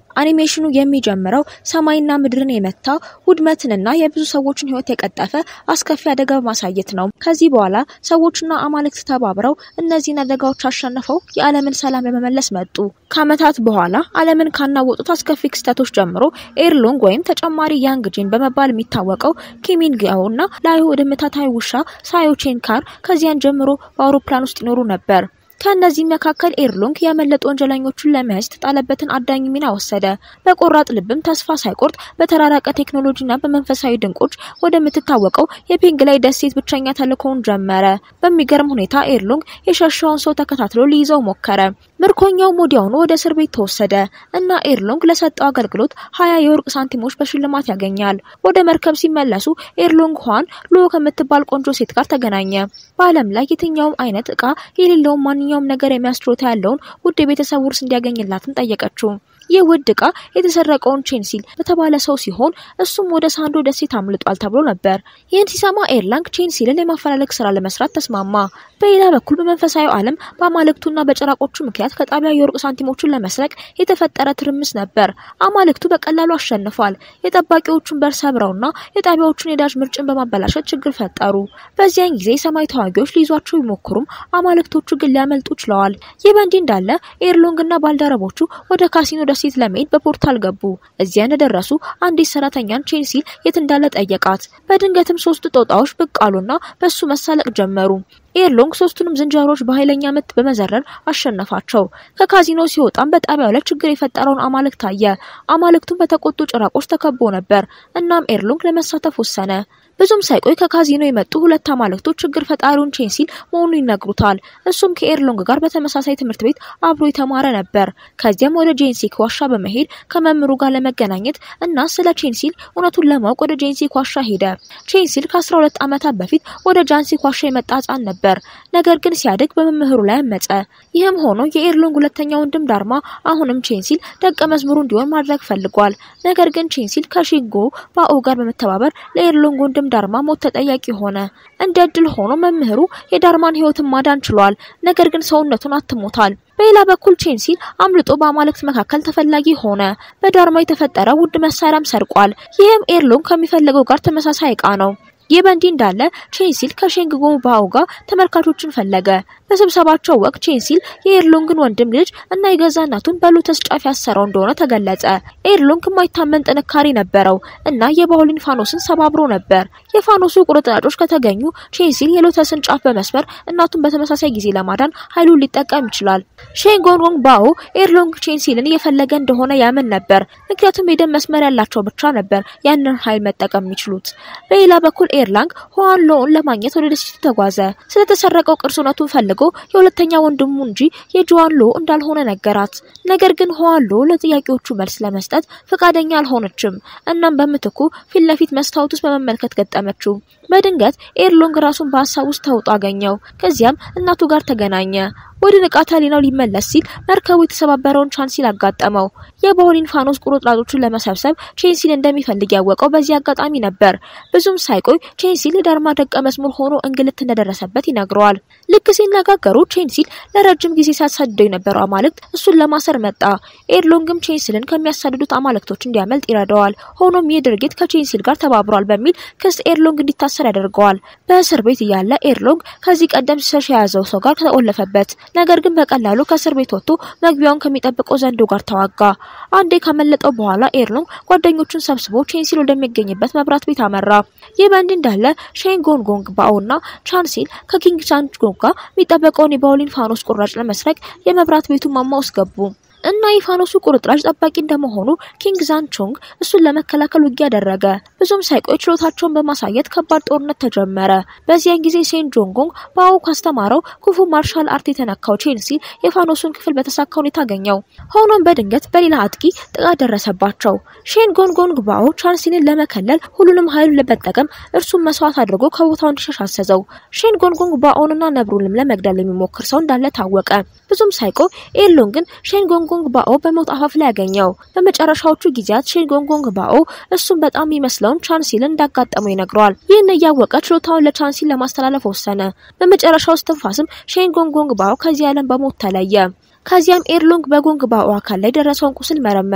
አኒሜሽኑ የሚጀምረው ሰማይና ምድርን የመታ ውድመትንና የብዙ ሰዎችን ሕይወት የቀጠፈ አስከፊ አደጋ በማሳየት ነው። ከዚህ በኋላ ሰዎችና አማልክት ተባብረው እነዚህን አደጋዎች አሸንፈው የዓለምን ሰላም ለመመለስ መጡ። ከዓመታት በኋላ ዓለምን ካናወጡት አስከፊ ክስተቶች ጀምሮ ኤርሎንግ ወይም ተጨማሪ ያንግ ጂን በመባል የሚታወቀው ኪሚንጊያው እና ላዩ ወደ ምታታዊ ውሻ ሳዮቼንካር ከዚያን ጀምሮ በአውሮፕላን ውስጥ ይኖሩ ነበር። ከእነዚህ መካከል ኤርሎንግ ያመለጡ ወንጀለኞቹን ለመያዝ የተጣለበትን አዳኝ ሚና ወሰደ። በቆራጥ ልብም ተስፋ ሳይቆርጥ በተራራቀ ቴክኖሎጂና በመንፈሳዊ ድንቆች ወደምትታወቀው የፔንግ ላይ ደሴት ብቸኛ ተልእኮውን ጀመረ። በሚገርም ሁኔታ ኤርሎንግ የሸሸውን ሰው ተከታትሎ ሊይዘው ሞከረ። ምርኮኛው ወዲያውኑ ወደ እስር ቤት ተወሰደ እና ኤርሎንግ ለሰጠው አገልግሎት ሀያ የወርቅ ሳንቲሞች በሽልማት ያገኛል። ወደ መርከብ ሲመለሱ ኤርሎንግ ኋን ሎ ከምትባል ቆንጆ ሴት ጋር ተገናኘ። በዓለም ላይ የትኛውም አይነት እቃ የሌለውን ማንኛውም ነገር የሚያስችሎታ ያለውን ውድ የቤተሰብ ውርስ እንዲያገኝላትም ጠየቀችው። ይህ ውድ እቃ የተሰረቀውን ቼንሲል በተባለ ሰው ሲሆን እሱም ወደ ሳንዶ ደሴት አምልጧል ተብሎ ነበር። ይህን ሲሰማ ኤርላንግ ቼንሲልን የማፈላለግ ስራ ለመስራት ተስማማ። በሌላ በኩል በመንፈሳዊ ዓለም በአማልክቱና በጭራቆቹ ምክንያት ከጣቢያ የወርቅ ሳንቲሞቹን ለመስረቅ የተፈጠረ ትርምስ ነበር። አማልክቱ በቀላሉ አሸንፏል። የጠባቂዎቹን በር ሰብረውና የጣቢያዎቹን የዳጅ ምርጭን በማበላሸት ችግር ፈጠሩ። በዚያን ጊዜ የሰማይ ተዋጊዎች ሊይዟቸው ቢሞክሩም አማልክቶቹ ግን ሊያመልጡ ችለዋል። ይህ በእንዲህ እንዳለ ኤርሎንግና ባልደረቦቹ ወደ ካሲኖ ደሴት ለመሄድ በፖርታል ገቡ። እዚያ እንደደረሱ አንዲት ሰራተኛን ቼንሲል የት እንዳለ ጠየቃት። በድንገትም ሶስቱ ጦጣዎች ብቅ አሉና በሱ መሳለቅ ጀመሩ። ኤርሎንግ ሶስቱንም ዝንጀሮዎች በኃይለኛ ምት በመዘረር አሸነፋቸው። ከካዚኖ ሲወጣም በጣቢያው ላይ ችግር የፈጠረውን አማልክት አየ። አማልክቱን በተቆጡ ጭራቆች ተከቦ ነበር። እናም ኤርሎንግ ለመሳተፍ ወሰነ። ብዙም ሳይቆይ ከካዚኖ የመጡ ሁለት አማልክቶች ችግር ፈጣሪውን ቼንሲል መሆኑን ይነግሩታል። እሱም ከኤርሎንግ ጋር በተመሳሳይ ትምህርት ቤት አብሮ የተማረ ነበር። ከዚያም ወደ ጄንሲክ ዋሻ በመሄድ ከመምህሩ ጋር ለመገናኘት እና ስለ ቼንሲል እውነቱን ለማወቅ ወደ ጄንሲክ ዋሻ ሄደ። ቼንሲል ከ12 ዓመታት በፊት ወደ ጃንሲክ ዋሻ የመጣ ሕፃን ነበር። ነገር ግን ሲያድግ በመምህሩ ላይ አመጸ። ይህም ሆኖ የኤርሎንግ ሁለተኛ ወንድም ዳርማ አሁንም ቼንሲል ደቀ መዝሙሩ እንዲሆን ማድረግ ፈልጓል። ነገር ግን ቼንሲል ከሺንጎ ባኦ ጋር በመተባበር ለኤርሎንግ ወንድም ዳርማ ሞት ተጠያቂ ሆነ። እንደ እድል ሆኖ መምህሩ የዳርማን ሕይወትን ማዳን ችሏል። ነገር ግን ሰውነቱን አትሞታል። በሌላ በኩል ቼንሲል አምልጦ በአማልክት መካከል ተፈላጊ ሆነ። በዳርማ የተፈጠረ ውድ መሳሪያም ሰርቋል። ይህም ኤርሎንግ ከሚፈልገው ጋር ተመሳሳይ እቃ ነው። ይህ በእንዲህ እንዳለ ቼንሲል ከሼንግጎ ባኦ ጋር ተመልካቾችን ፈለገ። በስብሰባቸው ወቅት ቼንሲል የኤርሎንግን ወንድም ልጅ እና የገዛ እናቱን በሎተስ ጫፍ ያሰረው እንደሆነ ተገለጸ። ኤርሎንግ የማይታመን ጥንካሬ ነበረው እና የባውሊን ፋኖስን ሰባብሮ ነበር። የፋኖሱ ቁርጥራጮች ከተገኙ ቼንሲል የሎተስን ጫፍ በመስበር እናቱን በተመሳሳይ ጊዜ ለማዳን ኃይሉን ሊጠቀም ይችላል። ሼንጎንጎንግ ባኦ ኤርሎንግ ቼንሲልን እየፈለገ እንደሆነ ያምን ነበር፣ ምክንያቱም የደም መስመር ያላቸው ብቻ ነበር ያንን ኃይል መጠቀም የሚችሉት። በሌላ በኩል ኤርላንግ ሆዋን ሎውን ለማግኘት ወደ ደሴቱ ተጓዘ። ስለተሰረቀው ቅርስ እውነቱን ፈልጎ የሁለተኛ ወንድሙ እንጂ የጆዋን ሎ እንዳልሆነ ነገራት። ነገር ግን ሆዋን ሎ ለጥያቄዎቹ መልስ ለመስጠት ፈቃደኛ አልሆነችም። እናም በምትኩ ፊት ለፊት መስታወት ውስጥ በመመልከት ገጠመችው። በድንገት ኤርሎንግ ራሱን በሀሳብ ውስጥ ተውጦ አገኘው። ከዚያም እናቱ ጋር ተገናኘ። ወደ ንቃተ ህሊናው ሊመለስ ሲል መርከቡ የተሰባበረውን ቻንሲል አጋጠመው። የባውሊን ፋኖስ ቁርጥራጮቹን ለመሰብሰብ ቼንሲል እንደሚፈልግ ያወቀው በዚህ አጋጣሚ ነበር። ብዙም ሳይቆይ ቼንሲል የዳርማ ደቀ መዝሙር ሆኖ እንግልት እንደደረሰበት ይነግረዋል። ልክ ሲነጋገሩ ቼንሲል ለረጅም ጊዜ ሲያሳድደው የነበረው አማልክት እሱን ለማሰር መጣ። ኤርሎንግም ቼንሲልን ከሚያሳድዱት አማልክቶች እንዲያመልጥ ይረዳዋል። ሆኖም ይህ ድርጊት ከቼንሲል ጋር ተባብሯል በሚል ክስ ኤርሎንግ እንዲታሰር ያደርገዋል። በእስር ቤት እያለ ኤርሎንግ ከዚህ ቀደም ሲሸሽ የያዘው ሰው ጋር ተቆለፈበት። ነገር ግን በቀላሉ ከእስር ቤት ወጥቶ መግቢያውን ከሚጠብቀው ዘንዶ ጋር ተዋጋ። አንዴ ካመለጠው በኋላ ኤርሎንግ ጓደኞቹን ሰብስቦ ቼንሲል ወደሚገኝበት መብራት ቤት አመራ። ይህ በእንዲህ እንዳለ ሼን ጎንጎንግ ባኦ እና ቻንሲል ከኪንግ ቻንጎንግ ጋር የሚጠበቀውን የባውሊን ፋኖስ ቁራጭ ለመስረቅ የመብራት ቤቱን ማማ ውስጥ ገቡ። እና የፋኖሱ ቁርጥራጭ ጠባቂ እንደመሆኑ ኪንግ ዛንቾንግ እሱን ለመከላከል ውጊያ አደረገ። ብዙም ሳይቆይ ችሎታቸውን በማሳየት ከባድ ጦርነት ተጀመረ። በዚያን ጊዜ ሴን ጆንጎንግ ባኦ ካስተማረው ክፉ ማርሻል አርት የተነካው ቼንሲል የፋኖሱን ክፍል በተሳካ ሁኔታ አገኘው። ሆኖም በድንገት በሌላ አጥቂ ጥቃት ደረሰባቸው። ሼን ጎንጎንግ ባኦ ቻንሲልን ለመከለል ሁሉንም ኃይሉን ለመጠቀም እርሱን መስዋዕት አድርጎ ከቦታው እንዲሸሽ አዘዘው። ሼን ጎንጎንግ ባኦንና ነብሩንም ለመግደል የሚሞክር ሰው እንዳለ ታወቀ። ብዙም ሳይቆይ ኤርሎንግን ሼን ጎንጎንግ ባኦ በሞት አፋፍ ላይ ያገኘው። በመጨረሻዎቹ ጊዜያት ሼን ጎንጎንግ ባኦ እሱን በጣም የሚመስለውን ቻንሲልን እንዳጋጠመው ይነግረዋል። ይህን እያወቀ ችሎታውን ለቻንሲል ለማስተላለፍ ወሰነ። በመጨረሻው እስትንፋስም ሼን ጎንጎንግ ባኦ ከዚህ ዓለም በሞት ተለየ። ከዚያም ኤርሎንግ በጎንግ ባኦ አካል ላይ ደረሰውን ቁስል መረመረው።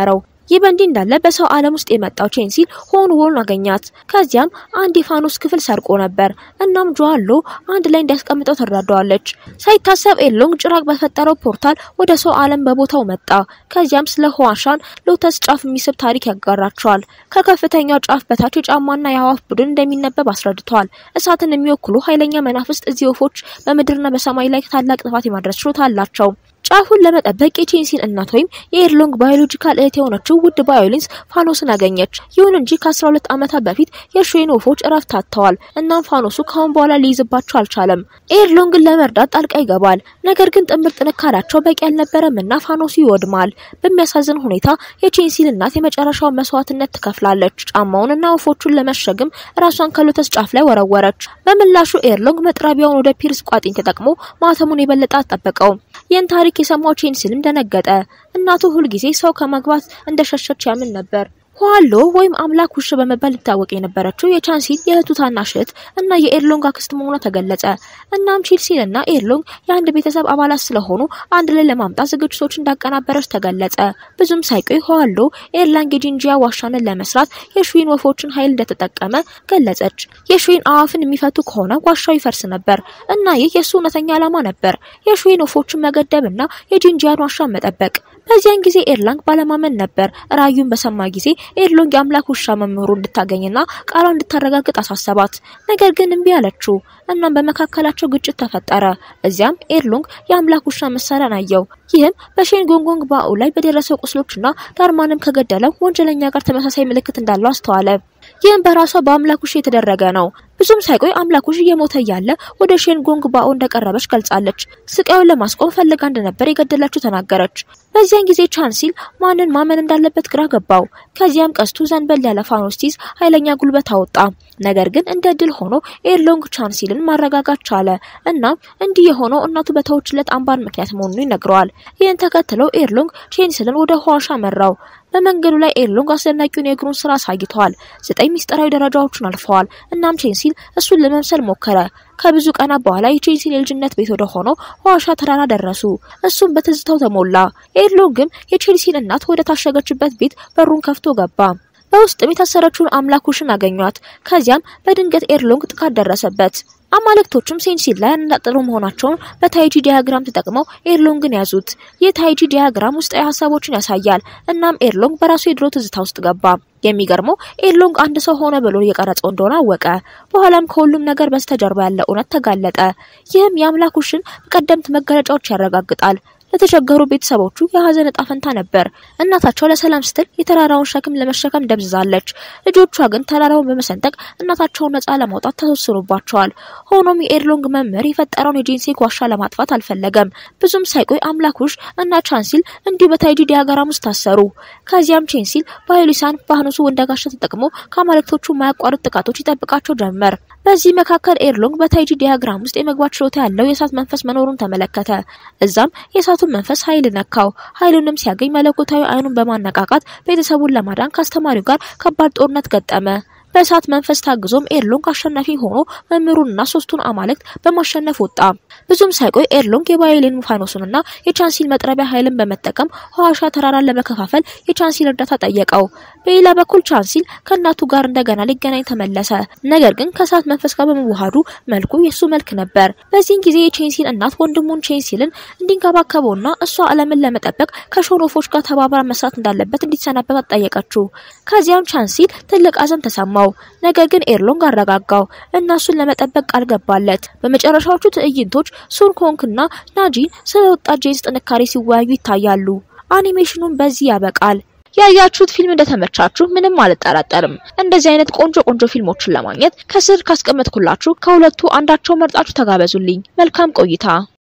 ይህ በእንዲህ እንዳለ በሰው ዓለም ውስጥ የመጣው ቼንሲል ሆን ሆን አገኛት። ከዚያም አንድ የፋኖስ ክፍል ሰርቆ ነበር። እናም ጆአሎ አንድ ላይ እንዲያስቀምጠው ትረዳዋለች። ሳይታሰብ ኤርሎንግ ጭራቅ በፈጠረው ፖርታል ወደ ሰው ዓለም በቦታው መጣ። ከዚያም ስለ ሁዋሻን ሎተስ ጫፍ የሚስብ ታሪክ ያጋራቸዋል። ከከፍተኛው ጫፍ በታች የጫማና የአዋፍ ቡድን እንደሚነበብ አስረድተዋል። እሳትን የሚወክሉ ኃይለኛ መናፍስት እዚህ ወፎች በምድርና በሰማይ ላይ ታላቅ ጥፋት የማድረስ ችሎታ አላቸው። ጫፉን ለመጠበቅ የቼንሲን እናት ወይም የኤርሎንግ ባዮሎጂካል እህት የሆነችው ውድ ባዮሊንስ ፋኖስን አገኘች። ይሁን እንጂ ከ12 ዓመታት በፊት የሹዌን ወፎች እረፍት አጥተዋል። እናም ፋኖሱ ካሁን በኋላ ሊይዝባቸው አልቻለም። ኤርሎንግን ለመርዳት ጣልቃ ይገባል። ነገር ግን ጥምር ጥንካሬያቸው በቂ አልነበረም እና ፋኖሱ ይወድማል። በሚያሳዝን ሁኔታ የቼንሲል እናት የመጨረሻውን መስዋዕትነት ትከፍላለች። ጫማውንና ወፎቹን ለመሸግም ራሷን ከሎተስ ጫፍ ላይ ወረወረች። በምላሹ ኤርሎንግ መጥረቢያውን ወደ ፒርስ ቋጥኝ ተጠቅሞ ማተሙን የበለጠ አጠበቀው። ይህን ታሪክ የሰማው ቼንሲልም ደነገጠ። እናቱ ሁልጊዜ ሰው ከመግባት እንደሸሸች ያምን ነበር። ኋሎ ወይም አምላክ ውሽ በመባል ልታወቅ የነበረችው የቻንሲል የእህቱ ታናሽ እህት እና የኤርሎንግ አክስት መሆኗ ተገለጸ። እናም ቼንሲል እና ኤርሎንግ የአንድ ቤተሰብ አባላት ስለሆኑ አንድ ላይ ለማምጣት ዝግጅቶች እንዳቀናበረች ተገለጸ። ብዙም ሳይቆይ ኋሎ ኤርላንግ የጂንጂያ ዋሻንን ለመስራት የሹዊን ወፎችን ኃይል እንደተጠቀመ ገለጸች። የሹዊን አዋፍን የሚፈቱ ከሆነ ዋሻው ይፈርስ ነበር እና ይህ የእሱ እውነተኛ ዓላማ ነበር፣ የሹዊን ወፎችን መገደብ እና የጂንጂያን ዋሻ መጠበቅ። በዚያን ጊዜ ኤርላንግ ባለማመን ነበር። ራዩን በሰማ ጊዜ ኤርሎንግ የአምላክ ውሻ መምህሩ እንድታገኝና ቃሏ እንድታረጋግጥ አሳሰባት። ነገር ግን እምቢ አለችው። እናም በመካከላቸው ግጭት ተፈጠረ። እዚያም ኤርሎንግ የአምላክ ውሻ መሳሪያን አየው። ይህም በሼን ጎንጎንግ ባኡ ላይ በደረሰው ቁስሎችና ዳርማንም ከገደለው ወንጀለኛ ጋር ተመሳሳይ ምልክት እንዳለው አስተዋለ። ይህም በራሷ በአምላክ ውሻ የተደረገ ነው። ብዙም ሳይቆይ አምላክ ውሽ እየሞተ እያለ ወደ ሼን ጎንግ ባኦ እንደቀረበች ገልጻለች። ስቃዩን ለማስቆም ፈልጋ እንደነበር የገደላችሁ ተናገረች። በዚያን ጊዜ ቻንሲል ማንን ማመን እንዳለበት ግራ ገባው። ከዚያም ቀስቱ ዘንበል ያለ ፋኖስ ሲይዝ ኃይለኛ ጉልበት አወጣ። ነገር ግን እንደ ድል ሆኖ ኤርሎንግ ቻንሲልን ማረጋጋት ቻለ። እናም እንዲህ የሆነው እናቱ በተወችለት አምባር ምክንያት መሆኑን ይነግረዋል። ይህን ተከትለው ኤርሎንግ ቼንሲልን ወደ ኋዋሻ መራው። በመንገዱ ላይ ኤርሎንግ አስደናቂውን የእግሩን ስራ አሳይተዋል። ዘጠኝ ሚስጥራዊ ደረጃዎችን አልፈዋል። እናም ቼንሲል እሱን ለመምሰል ሞከረ። ከብዙ ቀናት በኋላ የቼንሲል የልጅነት ቤት ወደ ሆነው ዋሻ ተራራ ደረሱ። እሱም በትዝታው ተሞላ። ኤርሎንግም የቼንሲል እናት ወደ ታሸገችበት ቤት በሩን ከፍቶ ገባ። በውስጥም የታሰረችውን አምላክ ውሽን አገኟት። ከዚያም በድንገት ኤርሎንግ ጥቃት ደረሰበት። አማልክቶቹም ሴንሲል ላይ ያነጣጠሩ መሆናቸውን በታይጂ ዲያግራም ተጠቅመው ኤርሎንግን ያዙት። ይህ ታይጂ ዲያግራም ውስጣዊ ሀሳቦችን ያሳያል። እናም ኤርሎንግ በራሱ የድሮ ትዝታ ውስጥ ገባ። የሚገርመው ኤርሎንግ አንድ ሰው ሆነ ብሎ የቀረጸው እንደሆነ አወቀ። በኋላም ከሁሉም ነገር በስተጀርባ ያለ እውነት ተጋለጠ። ይህም የአምላክ ውሽን ቀደምት መገለጫዎች ያረጋግጣል። ለተቸገሩ ቤተሰቦቹ የሀዘን እጣ ፈንታ ነበር። እናታቸው ለሰላም ስትል የተራራውን ሸክም ለመሸከም ደብዝዛለች። ልጆቿ ግን ተራራውን በመሰንጠቅ እናታቸውን ነጻ ለማውጣት ተወስኖባቸዋል። ሆኖም የኤርሎንግ መምህር የፈጠረውን የጄንሴክ ዋሻ ለማጥፋት አልፈለገም። ብዙም ሳይቆይ አምላኩሽ እና ቻንሲል እንዲሁ በታይጂ ዲያግራም ውስጥ ታሰሩ። ከዚያም ቼንሲል ባዮሊሳን ባህኑሱ ወንደጋሻ ተጠቅሞ ከአማልክቶቹ ማያቋርጥ ጥቃቶች ይጠብቃቸው ጀመር። በዚህ መካከል ኤርሎንግ በታይጂ ዲያግራም ውስጥ የመግባት ችሎታ ያለው የእሳት መንፈስ መኖሩን ተመለከተ። እዛም የእሳቱን መንፈስ ኃይል ነካው። ኃይሉንም ሲያገኝ መለኮታዊ አይኑን በማነቃቃት ቤተሰቡን ለማዳን ከአስተማሪው ጋር ከባድ ጦርነት ገጠመ። በእሳት መንፈስ ታግዞም ኤርሎንግ አሸናፊ ሆኖ መምህሩንና ሶስቱን አማልክት በማሸነፍ ወጣ። ብዙም ሳይቆይ ኤርሎንግ የባዮሊን ፋኖሱንና የቻንሲል መጥረቢያ ኃይልን በመጠቀም ሐዋሻ ተራራን ለመከፋፈል የቻንሲል እርዳታ ጠየቀው። በሌላ በኩል ቻንሲል ከእናቱ ጋር እንደገና ሊገናኝ ተመለሰ። ነገር ግን ከእሳት መንፈስ ጋር በመዋሃዱ መልኩ የእሱ መልክ ነበር። በዚህን ጊዜ የቼንሲል እናት ወንድሙን ቼንሲልን እንዲንከባከበውና እሷ ዓለምን ለመጠበቅ ከሾኖፎች ጋር ተባብራ መስራት እንዳለበት እንዲሰናበት ጠየቀችው። ከዚያም ቻንሲል ትልቅ ሐዘን ተሰማው። ነገር ግን ኤርሎንግ አረጋጋው እና እሱን ለመጠበቅ ቃል ገባለት። በመጨረሻዎቹ ትዕይንቶች ሱን ኮንክ እና ናጂን ስለ ወጣት ጄንስ ጥንካሬ ሲወያዩ ይታያሉ። አኒሜሽኑን በዚህ ያበቃል። ያያችሁት ፊልም እንደተመቻችሁ ምንም አልጠራጠርም። እንደዚህ አይነት ቆንጆ ቆንጆ ፊልሞችን ለማግኘት ከስር ካስቀመጥኩላችሁ ከሁለቱ አንዳቸው መርጣችሁ ተጋበዙልኝ። መልካም ቆይታ